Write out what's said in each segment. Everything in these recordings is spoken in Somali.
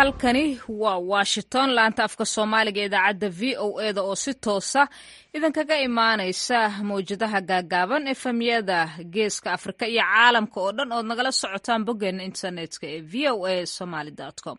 halkani waa washington laanta afka soomaaliga idaacadda v o e da oo si toosa idinkaga imaanaysa mawjadaha gaagaaban efemyada geeska afrika iyo caalamka oo dhan ood nagala socotaan boggeena internetka ee v o a somaly com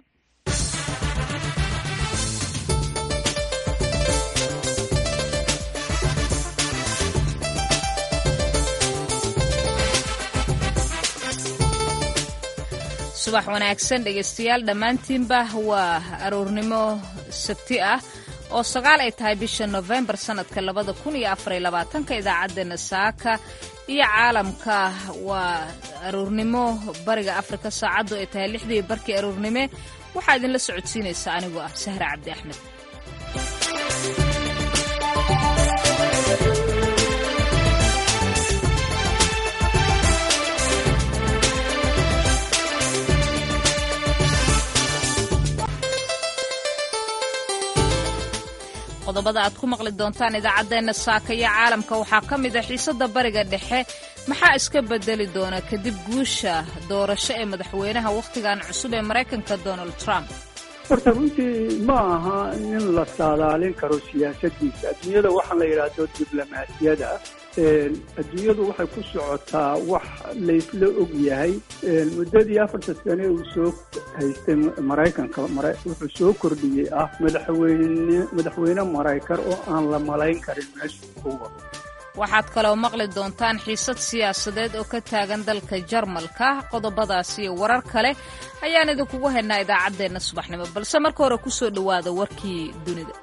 subax wanaagsan dhegaystayaal dhammaantiinba waa aroornimo sabti ah oo sagaal ay tahay bisha nofembar sannadka labada kun iyo afar iyo labaatanka idaacaddeenna saaka iyo caalamka waa aroornimo bariga afrika saacaddu ay tahay lixdii barkii aroornime waxaa idinla socodsiinaysa anigoo ah sahre cabdi axmed qodobada aad ku maqli doontaan idaacaddeenna saaka iyo caalamka waxaa ka mid ah xiisadda bariga dhexe maxaa iska bedeli doona kadib guusha doorasho ee madaxweynaha wakhtigan cusub ee maraykanka donald trump horta runtii ma aha nin la saadaalin karo siyaasadiisa adduunyada waxaa la yidhaahdo diblomaasiyada adduunyadu waxay ku socotaa wax laysla og yahay muddadii afarta sane uu soo haystay maraykanka wuxuu soo kordhiyey ah madaxweyne madaxweyne maraykan oo aan la malayn karin meesha ku wado waxaad kaloo maqli doontaan xiisad siyaasadeed oo ka taagan dalka jarmalka qodobadaas iyo warar kale ayaan idinkugu haynaa idaacaddeenna subaxnimo balse marka hore ku soo dhowaada warkii dunida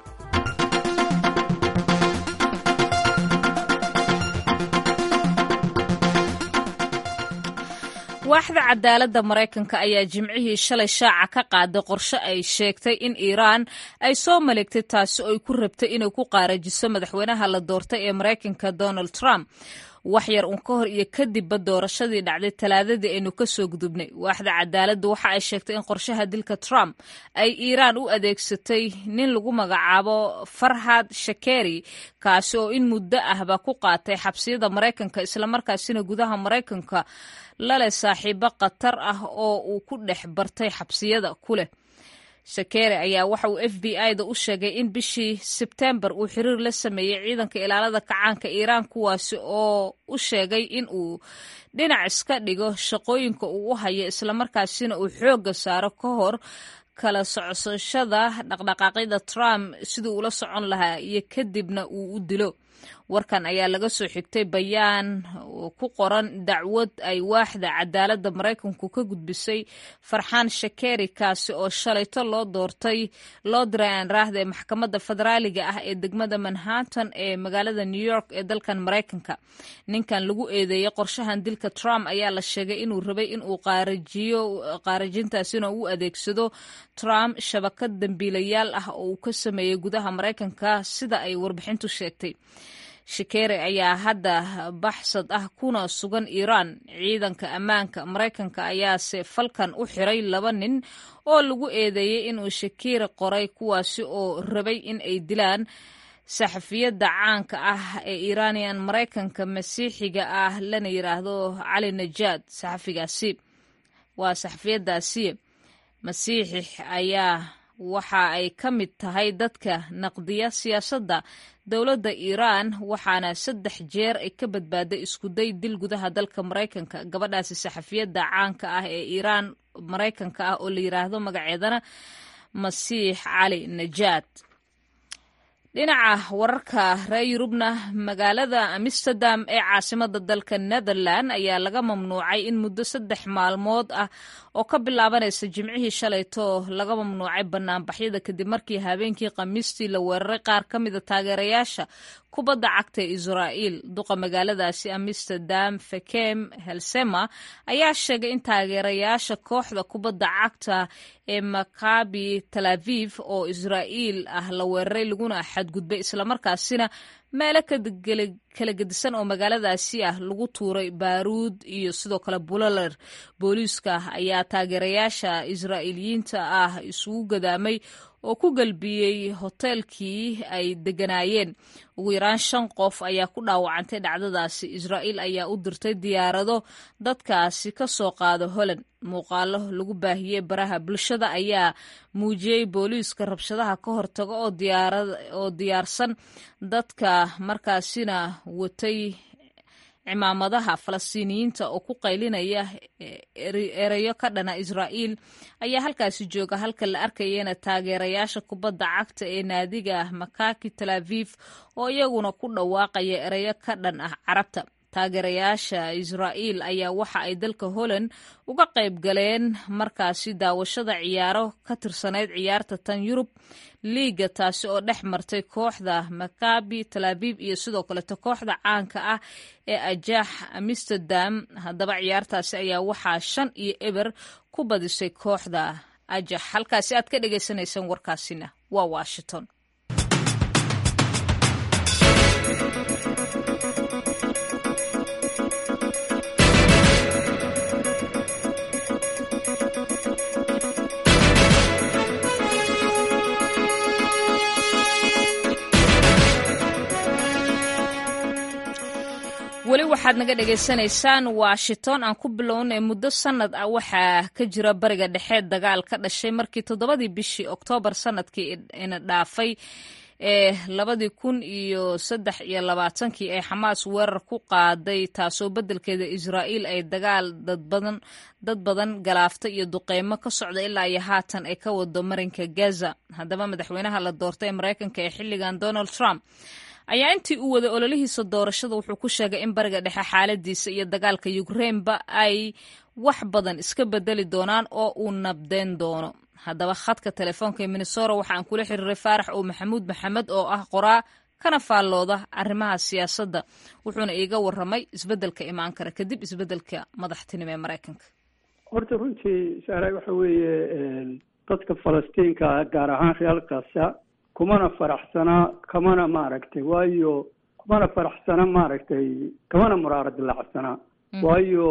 waaxda cadaaladda maraykanka ayaa jimcihii shalay shaaca ka qaaday qorshe ay sheegtay in iiraan ay soo maleegtay taasi oo ay ku rabtay inay ku qaarajiso madaxweynaha la doortay ee maraykanka donald trump wax yar uun ka hor iyo kadibba doorashadii dhacday talaadadii aynu ka soo gudubnay waaxda cadaaladda waxa ay sheegtay in qorshaha dilka trump ay iiraan u adeegsatay nin lagu magacaabo farhad shakeri kaasi oo in muddo ahba ku qaatay xabsiyada maraykanka islamarkaasina gudaha maraykanka laleh saaxiibo khatar ah oo uu ku dhex bartay xabsiyada ku leh shakere ayaa waxa uu f b i da u sheegay in bishii sebtembar uu xiriir la sameeyey ciidanka ilaalada kacaanka iiraan kuwaasi oo u sheegay in uu dhinac iska dhigo shaqooyinka uu u hayo islamarkaasina uu xoogga saaro ka hor kala socoshada dhaqdhaqaaqyada trump siduu ula socon lahaa iyo kadibna uu u dilo warkan ayaa laga soo xigtay bayaan ku qoran dacwad ay waaxda cadaaladda maraykanku ka gudbisay farxaan shakeri kaasi oo shalayto loo doortay loo diray aan raahda ee maxkamadda federaaliga ah ee degmada manhattan ee magaalada new york ee dalkan maraykanka ninkan lagu eedeeyey qorshahan dilka trump ayaa la sheegay inuu rabay inuu qaarajiyo qaarajintaasina u adeegsado trump shabakad dambiilayaal ah oo uu ka sameeyey gudaha maraykanka sida ay warbixintu sheegtay shakere ayaa hadda baxsad ah kuna sugan iiraan ciidanka ammaanka maraykanka ayaase falkan u xiray laba nin oo lagu eedeeyey inuu shakire qoray kuwaasi oo rabay in ay dilaan saxafiyadda caanka ah ee iiraaniyan maraykanka masiixiga ah lana yidhaahdo cali najaad saxafigaasi waa saxafiyadaasi masiixix ayaa waxa ay ka mid tahay dadka naqdiya siyaasadda dowladda iiraan waxaana saddex jeer ay ka badbaaday iskuday dil gudaha dalka maraykanka gabadhaasi saxafiyadda caanka ah ee iiraan maraykanka ah oo la yidhaahdo magaceedana masiix cali najaad dhinaca wararka reer yurubna magaalada amsterdam ee caasimada dalka netherland ayaa laga mamnuucay in muddo saddex maalmood ah oo ka bilaabanaysa jimcihii shalayto laga mamnuucay banaanbaxyada kadib markii habeenkii khamiistii la weeraray qaar ka mida taageerayaasha kubadda cagta ee israa'iil duqa magaaladaasi amsterdam fekem helsema ayaa sheegay in taageerayaasha kooxda kubadda cagta ee makabi tel aviv oo israa'iil ah la weeraray laguna xadgudbay islamarkaasina meelo kala gedisan oo magaaladaasi ah lagu tuuray baaruud iyo sidoo kale buloler booliiska ayaa taageerayaasha israa'iiliyiinta ah isugu gadaamay oo ku galbiyey hoteelkii ay degganaayeen ugu yaraan shan qof ayaa ku dhaawacantay dhacdadaasi israa'iil ayaa u dirtay diyaarado dadkaasi ka soo qaada holland muuqaalo lagu baahiyey baraha bulshada ayaa muujiyey booliiska rabshadaha ka hortaga oo diyaarsan dadka markaasina watay cimaamadaha falastiiniyiinta oo ku qaylinaya ereyo ka dhana israa'iil ayaa halkaasi jooga halka la arkayana taageerayaasha kubadda cagta ee naadiga makaki tel aviv oo iyaguna ku dhawaaqaya ereyo ka dhan ah carabta taageerayaasha israa'iil ayaa waxa ay dalka holland uga qayb galeen markaasi daawashada ciyaaro ka tirsanayd ciyaarta tan yurub liiga taasi oo dhex martay kooxda makabi tel aviv iyo sidoo kaleto kooxda caanka ah ee ajax amsterdam haddaba ciyaartaasi ayaa waxaa shan iyo eber ku badisay kooxda ajax halkaasi aad ka dhagaysanaysaan warkaasina waa washington weli waxaad naga dhagaysanaysaan washington aan ku bilownay muddo sanad ah waxaa ka jira bariga dhexe dagaal ka dhashay markii toddobadii bishii oktoobar sanadkii ina dhaafay ee labadii kun iyo saddex iyo labaatankii ay xamaas weerar ku qaaday taasoo beddelkeeda israa'iil ay dagaal dadbadan dad badan galaafta iyo duqeymo ka socda ilaa iyo haatan ay ka wado marinka gaza haddaba madaxweynaha la doortay ee maraykanka ee xilligan donald trump ayaa intii uu waday ololihiisa doorashada wuxuu ku sheegay in bariga dhexe xaaladiisa iyo dagaalka yukrainba ay wax badan iska bedeli doonaan oo uu nabdeen doono haddaba khadka telefoonka ee minnesora waxaan kula xiriiray faarax oo maxamuud maxamed oo ah qoraa kana faallooda arrimaha siyaasadda wuxuuna iiga warramay isbeddelka imaan kara kadib isbeddelka madaxtinimo ee maraykanka horta runtii saaray waxa weeye dadka falastiinka gaar ahaan real kasa kumana faraxsanaa kamana maaragtay waayo kumana faraxsana maaragtay kamana muraara dilacsanaa waayo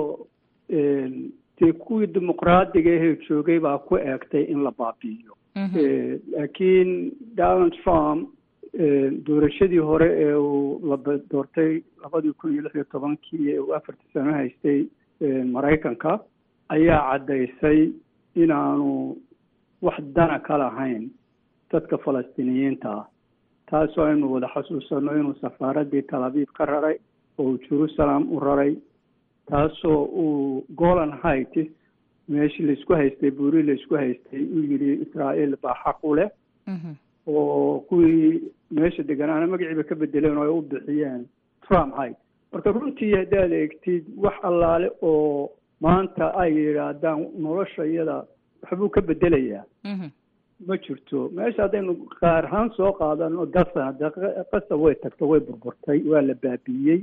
dee kuwii dimuqraadiga ahee joogay baa ku eegtay in la baabi'iyo laakiin donald trump doorashadii hore ee uu la doortay labadii kun iyo lix iyo tobankii ee uu afartii sano haystay maraykanka ayaa caddaysay inaanu wax dana ka lahayn dadka falastiiniyiinta ah taasoo aynu wada xasuusanno inuu safaaraddii tel aviv ka raray oo uu jerusalem u raray taasoo uu golan heights meeshii laisku haystay buuri laisku haystay uu yidhi israa'iil baa xaq u leh oo kuwii meesha deganaana magaciiba ka bedeleen oo ay u bixiyeen trump height marka runtii haddaad eegtid wax allaale oo maanta ay yidhaahdaan nolosha iyada waxbuu ka bedelayaa ma jirto meesha haddaynu qaar ahaan soo qaadano gasana de qasa way tagto way burburtay waa la baabi'iyey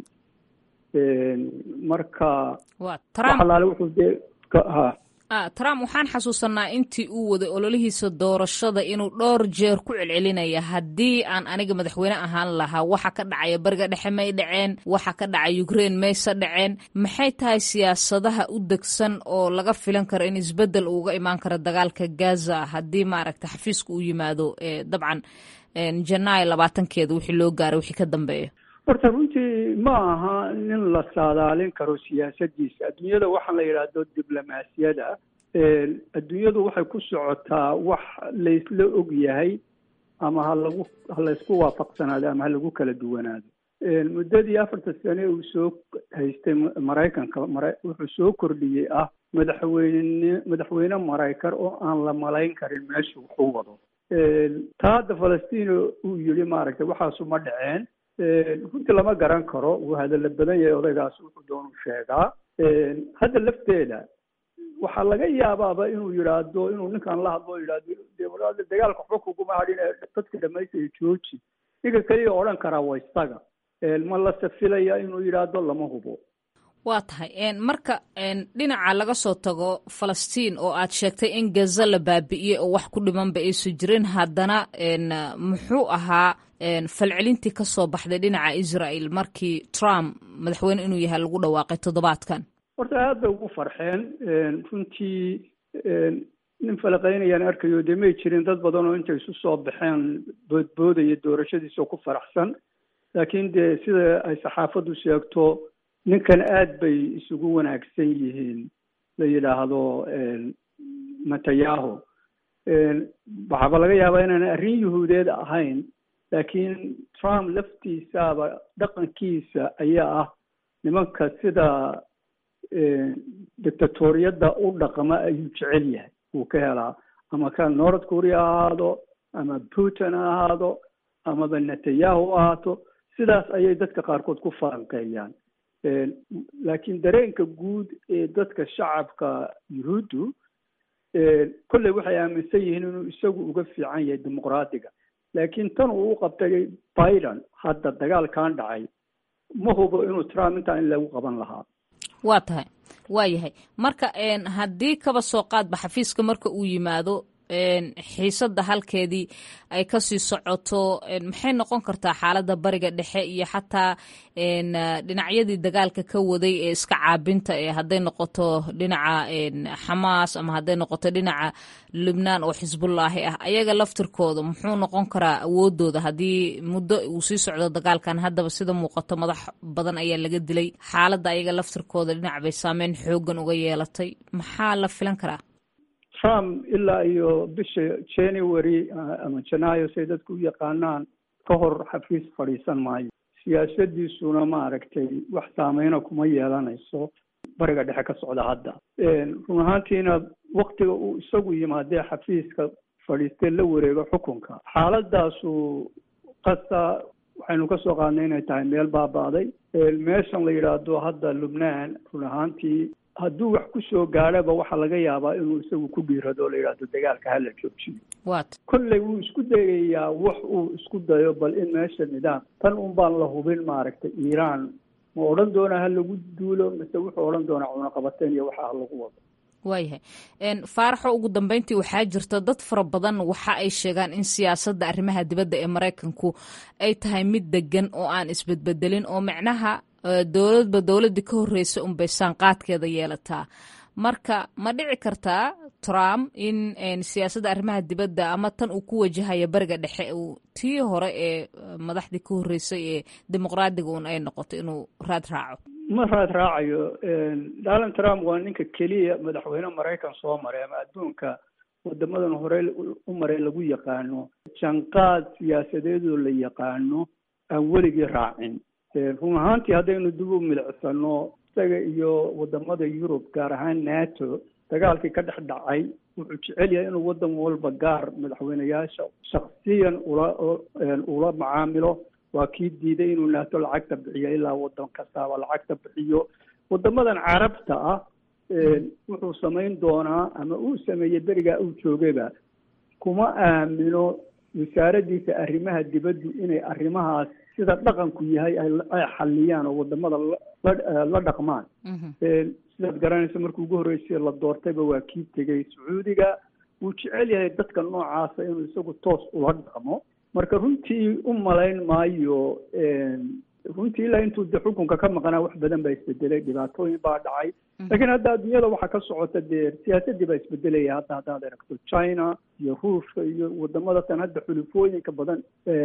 marka wax allaale wuxuu dee ha trump waxaan xasuusanaa intii uu waday ololihiisa doorashada inuu dhowr jeer ku celcelinaya haddii aan aniga madaxweyne ahaan lahaa waxa ka dhacaya bariga dhexe may dhaceen waxa ka dhacay ukraine mayse dhaceen maxay tahay siyaasadaha u degsan oo laga filan karo in isbeddel uuga imaan karo dagaalka gaza haddii maaragta xafiiska uu yimaado dabcan janaayo labaatankeeda wixii loo gaaray wixii ka dambeeya horta runtii ma aha nin la saadaalin karo siyaasadiisa adduunyada waxaan la yidhaahdo diblomaasiyada adduunyadu waxay ku socotaa wax laysla og yahay ama ha lagu ha laysku waafaqsanaado ama ha lagu kala duwanaado muddadii afarta sane uu soo haystay maraykanka mara wuxuu soo kordhiyey ah madaxweyne madaxweyne maraykan oo aan la malayn karin meesha wuxuu wado taa hadda falastiin uu yidhi maaragtay waxaasu ma dhaceen runtii lama garan karo wuu hadalla badan yahay odaygaas wuxuu doonu sheegaa hadda lafteeda waxaa laga yaabaaba inuu yidhaahdo inuu ninkan la hadlo yidhahdo dagaalka waxba kuguma hadhin ee dadka dhamaystaya jooji ninka keliya odhan karaa waa isaga ma la safilaya inuu yidhaahdo lama hubo waa tahay marka dhinaca laga soo tago falastiin oo aad sheegtay in gaza la baabi'iyey oo wax ku dhimanba aysu jirin haddana muxuu ahaa falcelintii ka soo baxday dhinaca israel markii trump madaxweyne inuu yahay lagu dhawaaqay toddobaadkan horta aad bay ugu farxeen runtii nin falaqaynayaan arkayo dee may jirin dad badan oo intay isu soo baxeen boodboodaya doorashadiisa oo ku faraxsan laakiin dee sida ay saxaafaddu sheegto ninkan aad bay isugu wanaagsan yihiin la yidhaahdo netanyahu waxaaba laga yaabaa inaan arrin yuhuudeed ahayn laakiin trump laftiisaaba dhaqankiisa ayaa ah nimanka sida dictatoriyadda u dhaqma ayuu jecel yahay uu ka helaa ama ka north korea ha ahaado ama putin ha ahaado amaba netanyahu ahaato sidaas ayay dadka qaarkood ku falanqeeyaan laakiin dareenka guud ee dadka shacabka yuhuuddu kolley waxay aaminsan yihiin inuu isagu uga fiican yahay dimuqraadiga laakiin tan uu u qabtay biden hadda dagaalkan dhacay ma hubo inuu trump intaa in lagu qaban lahaa waa tahay waa yahay marka haddii kaba soo qaadba xafiiska marka uu yimaado xiisadda halkeedii ay kasii socoto maxay noqon kartaa xaaladda bariga dhexe iyo xataa dhinacyadii dagaalka ka waday ee iska caabinta ee hadday noqoto dhinaca xamaas ama hadday noqoto dhinaca lubnaan oo xisbullaahi ah ayaga laftirkooda muxuu noqon karaa awoodooda haddii muddo uu sii socdo dagaalkan haddaba sida muuqato madax badan ayaa laga dilay xaaladda ayaga laftirkooda dhinac bay saameyn xoogan uga yeelatay maxaa la filan karaa trump ilaa iyo bisha january ama janaayo say dadku u yaqaanaan ka hor xafiis fadhiisan maayo siyaasadiisuna maaragtay wax saameyna kuma yeelanayso bariga dhexe ka socda hadda run ahaantiina waktiga uu isagu yimaadee xafiiska fadhiistee la wareego xukunka xaaladaasu qasa waxaynu ka soo qaadnay inay tahay meel baaba'day meeshan la yidhaahdo hadda lubnaan run ahaantii hadduu wax ku soo gaadhaba waxaa laga yaabaa inuu isagu ku dhiirado o la yidhaahdo dagaalka hala joojiyo wat kolley wuu isku dayayaa wax uu isku dayo bal in meesha nidaam tan un baan la hubin maaragtay iiraan ma odhan doonaa ha lagu duulo mise wuxuu odhan doonaa cunaqabateen iyo waxa ha lagu wado waayahay faaraxo ugu dambeyntii waxaa jirta dad fara badan waxa ay sheegaan in siyaasadda arrimaha dibadda ee maraykanku ay tahay mid degan oo aan isbedbedelin oo macnaha dowladba dowladdii ka horreysa unbay saanqaadkeeda yeelataa marka ma dhici kartaa trump in siyaasadda arrimaha dibadda ama tan uu ku wajahaya bariga dhexe uu tii hore ee madaxdii ka horreysay ee dimuqraadiga un ay noqoto inuu raad raaco ma raad raacayo donald trump waa ninka keliya madaxweyne maraykan soo maray ama adduunka wadamadan hore u maray lagu yaqaano janqaad siyaasadeedoo la yaqaano aan weligii raacin run ahaantii haddaynu dib u milicsano isaga iyo wadamada yurub gaar ahaan nato dagaalkii ka dhex dhacay wuxuu jecel yahay inuu wadan walba gaar madaxweyneyaasha shaksiyan ula ula macaamilo waa kii diiday inuu nato lacagta bixiyo ilaa wadan kastaaba lacagta bixiyo wadamadan carabta ah wuxuu samayn doonaa ama uu sameeyey berigaa uu joogayba kuma aamino wasaaraddiisa arrimaha dibaddu inay arrimahaas sida dhaqanku yahay ay xaliyaan oo wadamada la dhaqmaan sidaad garanaysa markii ugu horreysay la doortayba waa kii tegey sacuudiga wuu jecel yahay dadka noocaasa inuu isagu toos ula dhaqmo marka runtii u malayn maayo runtii ilaa intuu de xukunka ka maqnaa wax badan baa isbedelay dhibaatooyin baa dhacay laakiin hadda adduunyada waxaa ka socota dee siyaasadii baa isbedelaya hadda haddaad aragto china iyo ruushka iyo wadamada tan hadda xulufooyinka badan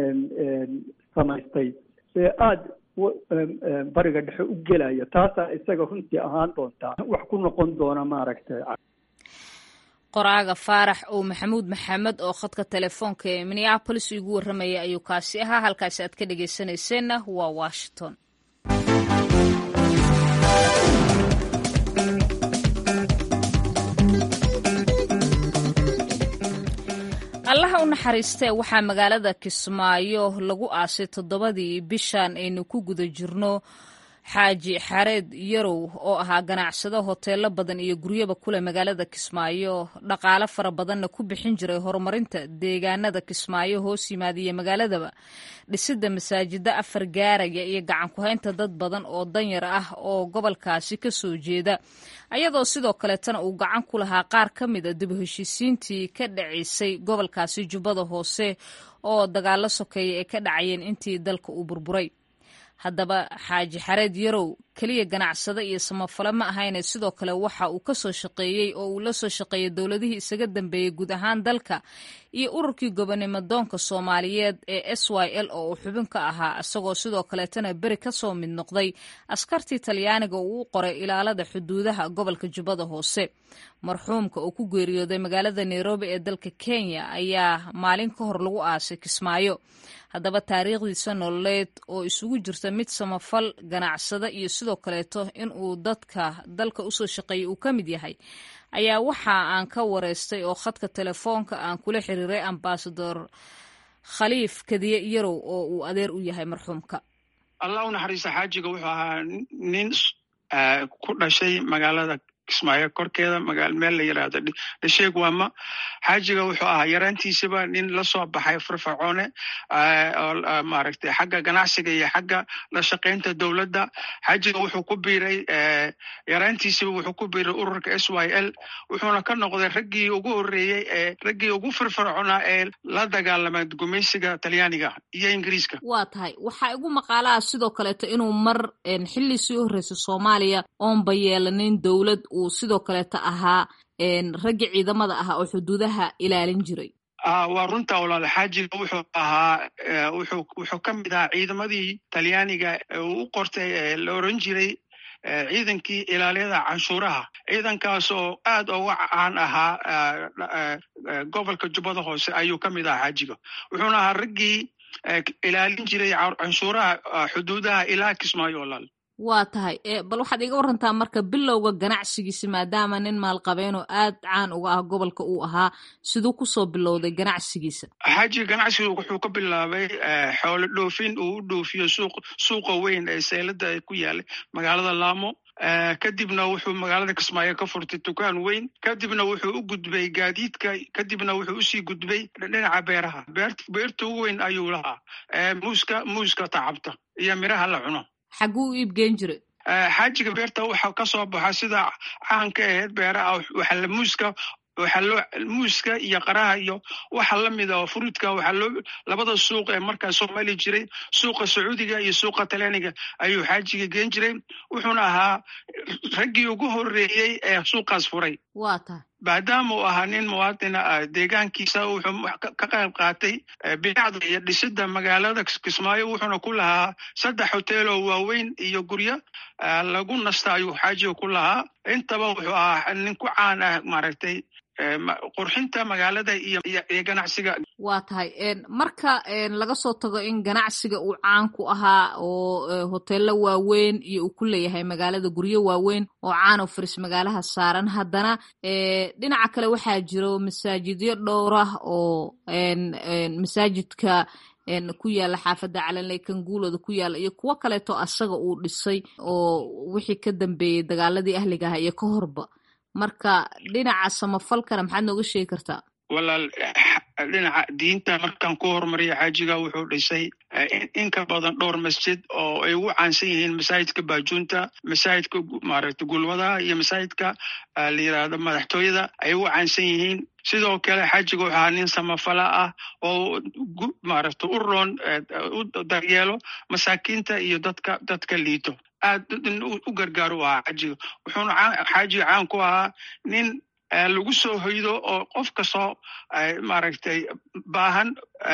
samaystay ee aada bariga dhexe u gelaya taasaa isaga runtii ahaan doontaa wax ku noqon doona maaragtay qoraaga faarax oo maxamuud maxamed oo khadka telefoonka ee minneabolis igu warramaya ayuu kaasi ahaa halkaasi aad ka dhegaysanayseena waa washington allaha u naxariistee waxaa magaalada kismaayo lagu aasay toddobadii bishan aynu ku guda jirno xaaji xareed yarow oo ahaa ganacsado hoteelo badan iyo guryaba kule magaalada kismaayo dhaqaale fara badanna ku bixin jiray horumarinta deegaanada kismaayo hoos yimaadiya magaaladaba dhisidda masaajida afar gaaraya iyo gacan ku-haynta dad badan oo danyar ah oo gobolkaasi ka soo jeeda ayadoo sidoo kaleetana uu gacan ku lahaa qaar ka mida dib u heshiisiintii ka dhacaysay gobolkaasi jubbada hoose oo dagaalo sokeeya ay ka dhacayeen intii dalka uu burburay haddaba xaaji xareed yarow keliya ganacsado iyo samafale ma ahayne sidoo kale waxa uu ka soo shaqeeyey oo uu la soo shaqeeyey dowladihii isaga dambeeyey guud ahaan dalka iyo ururkii gobonimo doonka soomaaliyeed ee s y l oo uu xubin ka ahaa isagoo sidoo kaleetana beri ka soo mid noqday askartii talyaaniga uu u qoray ilaalada xuduudaha gobolka jubbada hoose marxuumka oo ku geeriyooday magaalada nairobi ee dalka kenya ayaa maalin ka hor lagu aasay kismaayo haddaba taariikhdiisa nololeed oo isugu jirta mid samafal ganacsada iyo sidoo kaleeto in uu dadka dalka usoo shaqeeyay uu ka mid yahay ayaa waxa aan ka wareystay oo khadka telefoonka aan kula xiriiray ambasador khaliif kadiye yarow oo uu adeer u yahay marxuumka allah u naxariista xaajiga wuxuu ahaa nin ku dhashay magaalada kismaayo korkeeda meel la yirahdo dhasheeg waama xaajiga wuxuu ahaa yaraantiisaba nin la soo baxay firfircoone oo maaragtay xagga ganacsiga iyo xagga la shaqaynta dowladda xaajiga wuxuu ku biiray yaraantiisaba wuxuu ku biiray ururka s y l wuxuuna ka noqday raggii ugu horreeyey ee raggii ugu firfircoonaa ee la dagaalamay gumaysiga talyaaniga iyo ingiriiska waa tahay waxaa igu maqaalaha sidoo kaleeto inuu mar xilli sii horreysay soomaaliya oonba yeelanin dowlad uu sidoo kaleeto ahaa raggi ciidamada ahaa oo xuduudaha ilaalin jiray waa runta walaal xaajiga wuxuu ahaa wuxuu wuxuu ka mid ahaa ciidamadii talyaaniga uu u qortay ee la oran jiray ciidankii ilaaliyada canshuuraha ciidankaas oo aad uga caan ahaa gobolka jubbada hoose ayuu ka mid ahaa xaajiga wuxuuna ahaa raggii ilaalin jiray canshuuraha xuduudaha ilaa kismaayo walaal waa tahay bal waxaad iga warantaa marka bilowga ganacsigiisi maadaama nin maalqabeenoo aad caan uga ah gobolka uu ahaa siduu kusoo bilowday ganacsigiisa xaajiga ganacsigu wuxuu ka bilaabay xoolo dhoofin uu u dhoofiyo suuq suuqa weyn ee seylada ku yaalay magaalada laamo kadibna wuxuu magaalada kismaayo ka furtay dukaan weyn kadibna wuxuu u gudbay gaadiidka kadibna wuxuu usii gudbay dhinaca beeraha beerta ugu weyn ayuu lahaa muuska muuska tacabta iyo miraha la cuno xagguu u iibgeen jiray xaajiga beerta waxa ka soo baxa sida caanka aheyd beeraha waxaa muuska waxaa loo muuska iyo qaraha iyo waxa lamida oo fruudka waxaa loo labada suuq ee markaa soo mali jiray suuqa sacuudiga iyo suuqa talyaaniga ayuu xaajiga geen jiray wuxuuna ahaa raggii ugu horreeyey ee suuqaas furay waa tahay maadaama uu ahaa nin muwaadina ah deegaankiisa wuxuu ka qayb qaatay binacda iyo dhisida magaalada kismaayo wuxuuna ku lahaa saddex hotel oo waaweyn iyo guryo lagu nasta ayuu xaajiga ku lahaa intaba wuxuu ahaa nin ku caan ah maaragtay qurxinta magaalada iyo ganacsiga waa tahay marka laga soo tago in ganacsiga uu caan ku ahaa oo hoteelo waaweyn iyo uu ku leeyahay magaalada guryo waaweyn oo caan oo faris magaalaha saaran haddana dhinaca kale waxaa jiro masaajidyo dhowr ah oo masaajidka ku yaala xaafadda calanley kanguulooda ku yaala iyo kuwo kaleeto asaga uu dhisay oo wixii ka dambeeyey dagaaladii ahliga aha iyo ka horba marka dhinaca samafalkana maxaad nooga sheegi kartaa walaal dhinaca diinta markaan ku horumariya xaajiga wuxuu dhisay in ka badan dhowr masjid oo ay ugu caansan yihiin masaajidka baajuunta masaajidka maaragta gulwadaha iyo masaajidka la yidhaahdo madaxtooyada ay ugu caansan yihiin sidoo kale xaajiga wuxuu ahaa nin samafala ah oo maaragta u roon u daryeelo masaakiinta iyo dadka dadka liito aad u gargaar u ahaa xaajiga wuxuuna xaajiga caan ku ahaa nin lagu soo hoydo oo qof kastoo maaragtay baahan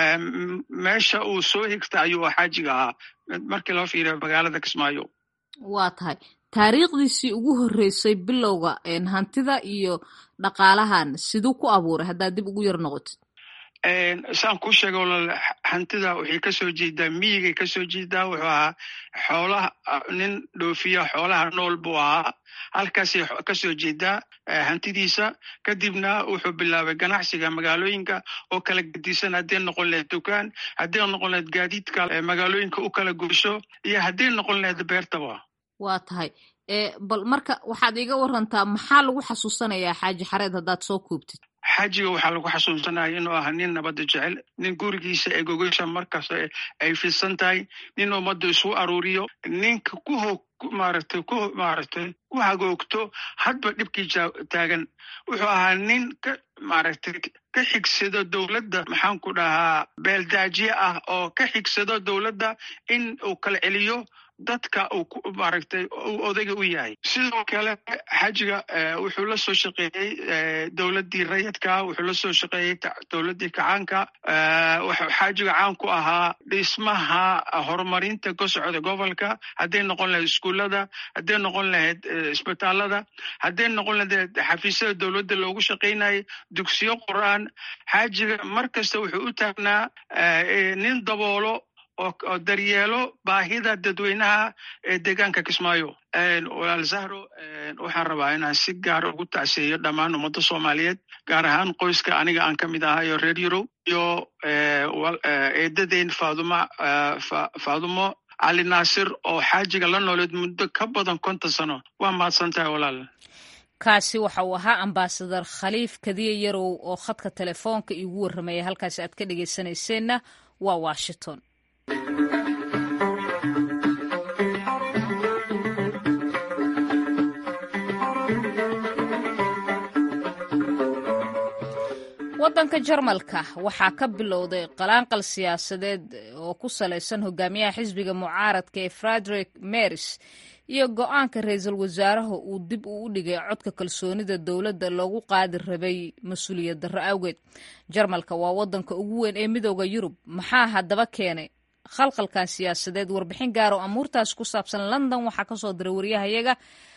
meesha uu soo higta ayuu xaajiga ahaa markii loo fiiriyo magaalada kismaayo waa tahay taariikhdiisii ugu horreysay bilowga hantida iyo dhaqaalahan siduu ku abuuray haddaad dib ugu yar noqotid saan kuu sheega walaal hantida waxay kasoo jeedaa miyigay kasoo jeedaa wuxuu ahaa xoolaha nin dhoofiya xoolaha nool buu ahaa halkaasay kasoo jeedaa hantidiisa kadibna wuxuu bilaabay ganacsiga magaalooyinka oo kala gedisan hadday noqon lahayd dukaan hadday noqon lahayd gaadiidka magaalooyinka u kala gursho iyo hadday noqon lahayd beertaba waa tahay bal marka waxaad iiga warantaa maxaa lagu xasuusanayaa xaaji xareed haddaad soo koobtid xaajiga waxaa lagu xasuusanaya inuu ahaa nin nabadda jecel nin gurigiisa ee gogasha markaas ay fidsan tahay nin ummadda isu aruuriyo ninka ku hog maaragtay ku maaragtay ku hagoogto hadba dhibkii taagan wuxuu ahaa nin ka maaragtay ka xigsado dowladda maxaan ku dhahaa beeldaajiye ah oo ka xigsado dowladda in uu kala celiyo dadka uu maaragtay uu odayga u yahay sidoo kale xajiga wuxuu la soo shaqeeyey dowladdii rayidka wuxuu la soo shaqeeyey dowladdii kacaanka wuxuu xaajiga caan ku ahaa dhismaha horumarinta ka socda gobolka hadday noqon lahayd iskuullada hadday noqon lahayd isbitaalada hadday noqon lahayd xafiisyada dowladda loogu shaqaynayay dugsiyo qur-aan xaajiga mar kasta wuxuu u taagnaa nin daboolo oo daryeelo baahida dadweynaha ee deegaanka kismaayo walaal zahro waxaan rabaa inaan si gaara ugu tacseeyo dhammaan ummadda soomaaliyeed gaar ahaan qoyska aniga aan ka mid ahayo reer yurob iyo eedadeyn faaduma faadumo cali naasir oo xaajiga la nooleed muddo ka badan konton sano waa mahadsan tahay walaal kaasi waxa uu ahaa ambasadar khaliif kadiye yarow oo khadka telefoonka iigu warramaya halkaasi aad ka dhegaysanayseena waa washington waddanka jarmalka waxaa ka bilowday qalaanqal siyaasadeed oo ku salaysan hogaamiyaha xisbiga mucaaradka ee frederick meris iyo go-aanka ra-iisul wasaaraha uu dib uu u dhigay codka kalsoonida dowladda loogu qaadi rabay mas-uuliyad darro awgeed jarmalka waa waddanka ugu weyn ee midooda yurub maxaa haddaba keenay khalkhalkan siyaasadeed warbixin gaar oo amuurtaas ku saabsan london waxaa ka soo diray waryahayaga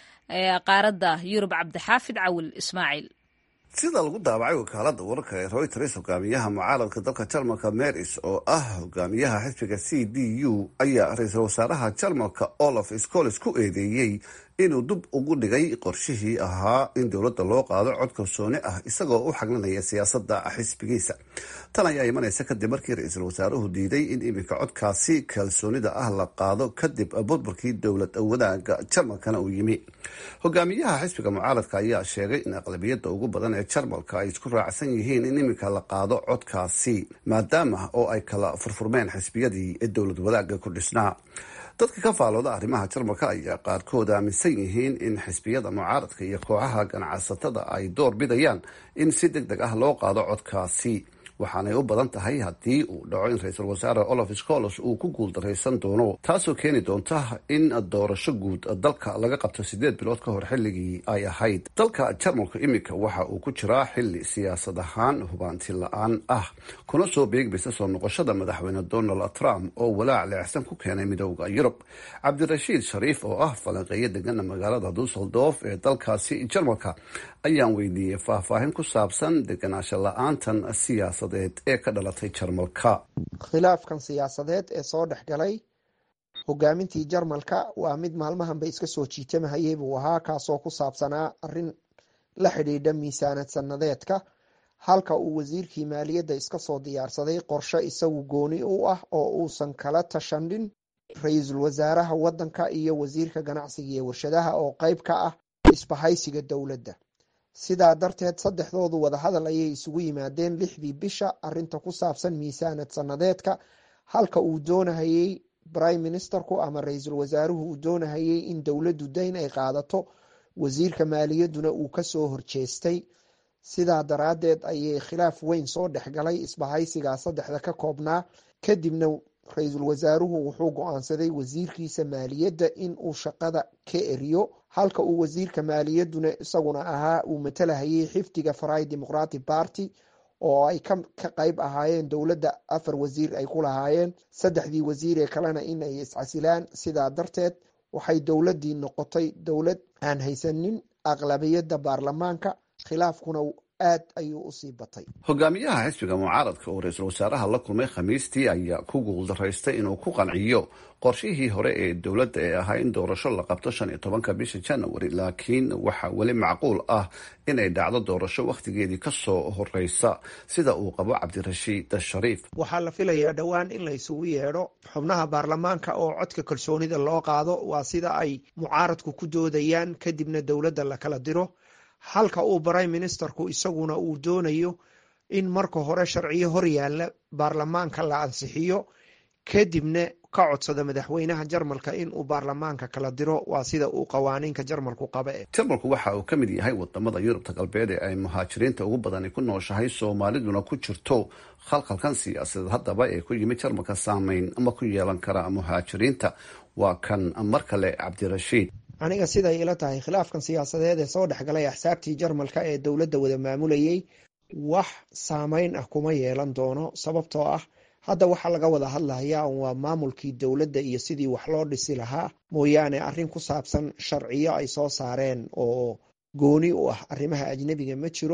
qaaradda yurub cabdixaafid cawil ismaaciil sida lagu daabacay wakaalada wararka ee reuters hogaamiyaha mucaaradka dalka jarmalka meris oo ah hogaamiyaha xisbiga c d u ayaa ra-iisul wasaaraha jarmalka olaf scoles ku eedeeyey inuu dib ugu dhigay qorshihii ahaa in dowladda loo qaado cod kalsooni ah isagoo u xaglinaya siyaasada xisbigiisa tan ayaa imanaysa kadib markii ra-iisul wasaaruhu diiday in iminka codkaasi kalsoonida ah la qaado kadib burburkii dowlad wadaaga jarmalkana uu yimi hogaamiyaha xisbiga mucaaradka ayaa sheegay in aqlabiyada ugu badan ee jarmalka ay isku raacsan yihiin in iminka la qaado codkaasi maadaama oo ay kala furfurmeen xisbiyadii ee dowlad wadaaga ku dhisnaa dadka ka faalooda arrimaha jarmalka ayaa qaarkood aaminsan yihiin in xisbiyada mucaaradka iyo kooxaha ganacsatada ay door bidayaan in si deg deg ah loo qaado codkaasi waxaanay u badan tahay haddii uu dhaco in ra-iisul wasaare olaf scolos uu ku guuldaraysan doono taasoo keeni doonta in doorasho guud dalka laga qabto sideed bilood ka hor xilligii ay ahayd dalka jarmalku iminka waxa uu ku jiraa xili siyaasad ahaan hubaanti la-aan ah kuna soo beegmaysa soo noqoshada madaxweyne donald trump oo walaac leexsan ku keenay midooda yurub cabdirashiid shariif oo ah falanqeeyo degana magaalada dusseldorf ee dalkaasi jarmalka ayaan weydiiyey faahfaahin ku saabsan deganaansho la-aantan siyaasadeed ee ka dhalatay jarmalka khilaafkan siyaasadeed ee soo dhex galay hogaamintii jarmalka waa mid maalmahanba iska soo jiitamahayay buu ahaa kaasoo ku saabsanaa arin la xidhiidha miisaanad sanadeedka halka uu wasiirkii maaliyadda iska soo diyaarsaday qorshe isagu gooni u ah oo uusan kala tashandhin ra-iisul wasaaraha waddanka iyo wasiirka ganacsiga iyo warshadaha oo qeyb ka ah isbahaysiga dowladda sidaa darteed saddexdoodu wadahadal ayay isugu yimaadeen lixdii bisha arinta ku saabsan miisaanad sanadeedka halka uu doonahayey prime ministerku ama ra-iisul wasaaruhu uu doonahayey in dowladdu dayn ay qaadato wasiirka maaliyadduna uu kasoo horjeestay sidaa daraaddeed ayay khilaaf weyn soo dhexgalay isbahaysigaa saddexda ka koobnaa kadibna ra-iisul wasaaruhu wuxuu go-aansaday wasiirkiisa maaliyadda in uu shaqada ka eriyo halka uu wasiirka maaliyadduna isaguna ahaa uu matalahayay xifdiga farai democratic party oo ay ka qeyb ahaayeen dowladda afar wasiir ay ku lahaayeen saddexdii wasiir ee kalena in ay iscasilaan sidaa darteed waxay dowladdii noqotay dowlad aan haysanin aqlabiyadda baarlamaanka khilaafkuna aad ayuu usii batay hogaamiyaha xisbiga mucaaradka oo ra-iisul wasaaraha la kulmay khamiistii ayaa ku guuldaraystay inuu ku qanciyo qorshihii hore ee dowladda ee ahaa in doorasho la qabto shan iyo tobanka bisha january laakiin waxaa weli macquul ah inay dhacdo doorasho wakhtigeedii kasoo horeysa sida uu qabo cabdirashiid shariif waxaa la filayaa dhowaan in la isugu yeedho xubnaha baarlamaanka oo codka kalsoonida loo qaado waa sida ay mucaaradku ku doodayaan kadibna dowladda la kala diro halka uu prime ministerku isaguna uu doonayo in marka hore sharciyo hor yaalla baarlamaanka la ansixiyo kadibna ka codsada madaxweynaha jarmalka in uu baarlamaanka kala diro waa sida uu qawaaniinka jarmalku qaba e jarmalku waxa uu ka mid yahay wadamada yurubta galbeed ee ay muhaajiriinta ugu badani ku nooshahay soomaaliduna ku jirto khalkhalkan siyaasadeed haddaba ee ku yimid jarmalka saameyn ma ku yeelan kara muhaajiriinta waa kan mar kale cabdirashiid aniga siday ila tahay khilaafkan siyaasadeed ee soo dhexgalay axsaabtii jarmalka ee dowladda wada maamulayay wax saameyn ah kuma yeelan doono sababtoo ah hadda waxaa laga wada hadlayaa waa maamulkii dowladda iyo sidii wax loo dhisi lahaa mooyaane arrin ku saabsan sharciyo ay soo saareen oo gooni u ah arrimaha ajnebiga ma jiro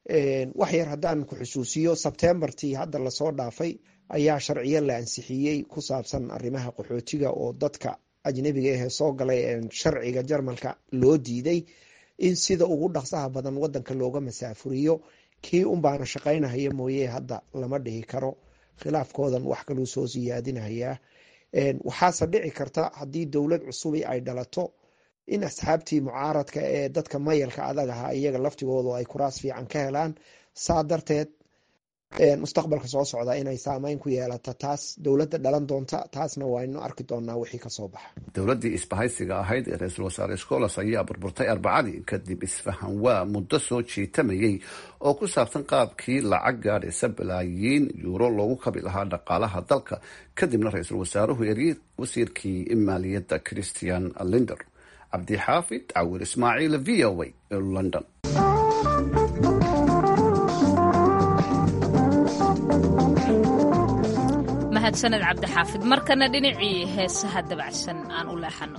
wax yar haddaan ku xusuusiyo sebtembartii hadda lasoo dhaafay ayaa sharciyo la ansixiyey ku saabsan arrimaha qaxootiga oo dadka ajnebiga ahee soo galay sharciga jarmalka loo diiday in sida ugu dhaqsaha badan wadanka looga masaafuriyo kii unbaana shaqaynahaya mooye hadda lama dhihi karo khilaafkoodan wax kaluu soo siyaadinayaa waxaase dhici karta haddii dowlad cusubi ay dhalato in asxaabtii mucaaradka ee dadka mayalka adag ahaa iyaga laftigoodu ay kuraas fiican ka helaan saa darteed mustaqbalka soo socda inay saameyn ku yeelato taas dowladda dhalan doonta taasna waaynu arki doonaa wixii kasoo baxa dowladdii isbahaysiga ahayd ee ra-iisul wasaare scolas ayaa burburtay arbacadii kadib isfahan waa muddo soo jiitamayay oo ku saabsan qaabkii lacag gaadhaysa balaayiin yuuro loogu kabi lahaa dhaqaalaha dalka kadibna ra-iisul wasaaruhu eryey wasiirkii maaliyadda christian linder cabdixaafid cawir ismaaciil v o a london mahadsaned cabdixaafid markana dhinacii heesaha dabacsan aan u leexano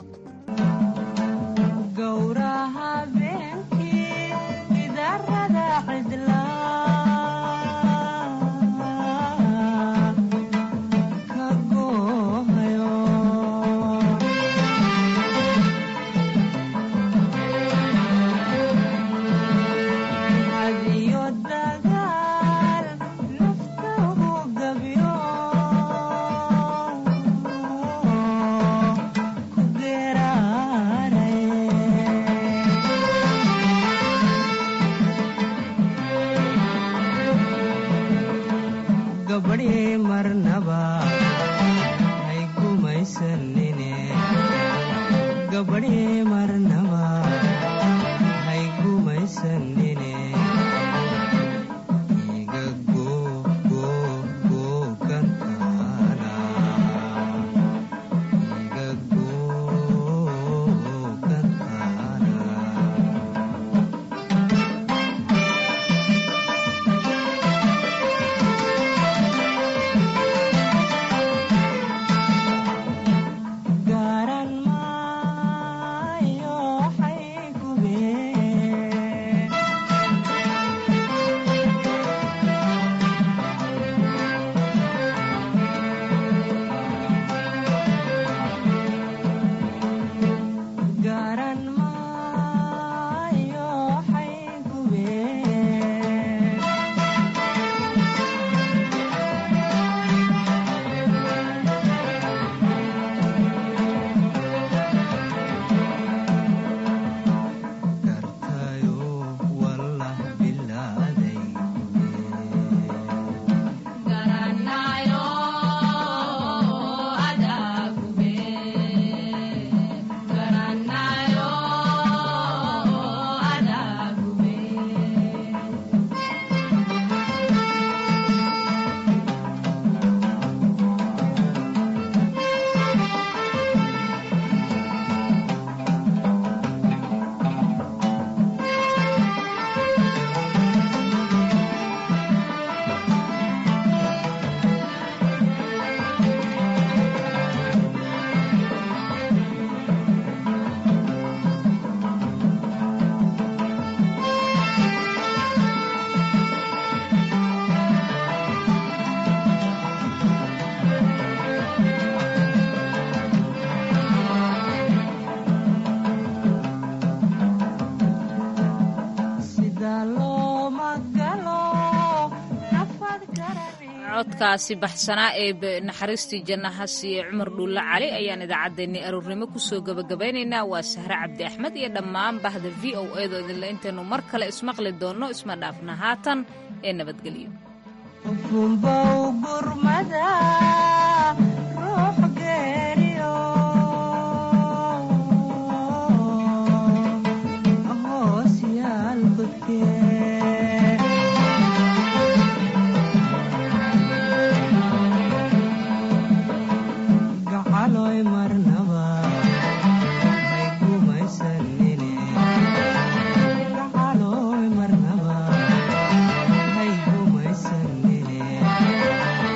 codkaasi baxsanaa ee naxariistii jannaha siiye cumar dhuulle cali ayaan idaacaddeenii aroornimo kusoo gebagabaynaynaa waa sahre cabdi axmed iyo dhammaan bahda v o edo idinle intaynu mar kale ismaqli doonno isma dhaafna haatan ee nabadgelyo